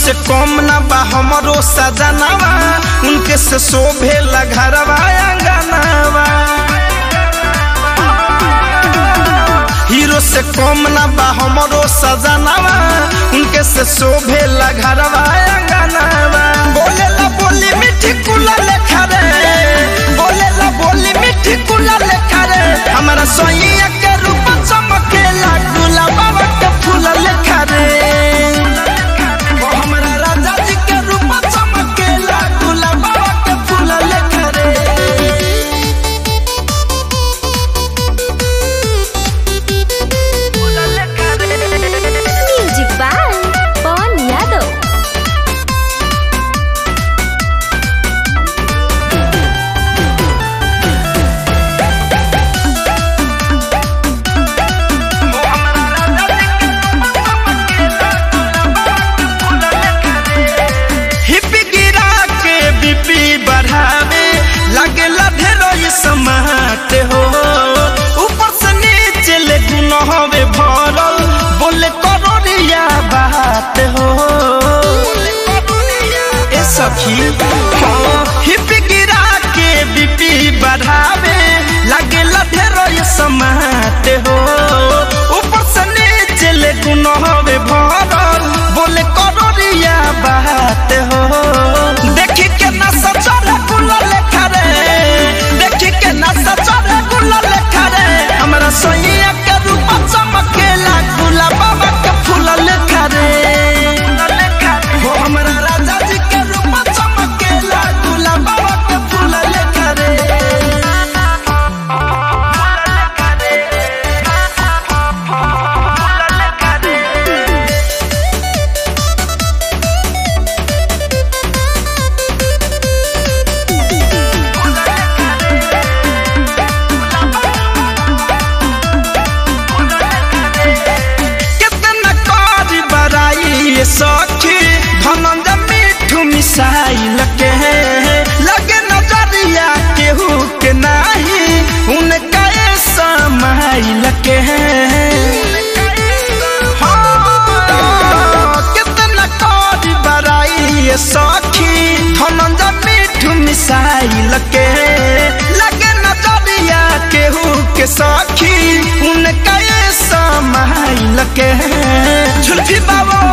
से कम ना बा हमरो सजनावा उनके से शोभे घरवा अंगनावा हीरो से कम ना बा हमरो सजनावा उनके से शोभे घरवा अंगनावा बोले ला बोली मिठी कुला लेखा रे बोले ला बोली मिठी कुला लेखा रे हमारा सोइया के रूप चमकेला गुलाबा के फूल लेखा रे ओ हमरा राजा जी के रूप चमकेला गुलाबा के फूल लेखा रे म्यूजिक बाय पवन यादव हिप गिरा के बीपी बढ़ावे लगेला ढेरो ये समात हो ऊपर से नीचे ले गुनहवे भरल बोले करोड़िया बात हो ए सखी हाँ, हिप गिरा के बीपी बढ़ावे लगेला ढेरो ये समात हो ऊपर से नीचे ले गुनहवे भरल बोले करोड़िया बात हो देखी के ना सचरे गुला लेखा रे देखी के ना सचरे गुला लेखा रे हमरा सोइया के रूप चमकेला गुला बाबा के फूल लेखा रे हो हमरा राजा जी के रूप चमकेला गुला बाबा के फूल लेखा रे कितना कारी बराई ये सखी धनंजय मिठू मिसाइल के लगे नजरिया केहू के नाही उनका ये समाइल के हाँ, कितना कारी बराई ये सखी धनंजय मिठू मिसाइल के लगे नजरिया केहू के सखी उनका ये समाइल के झुल्फी बाबा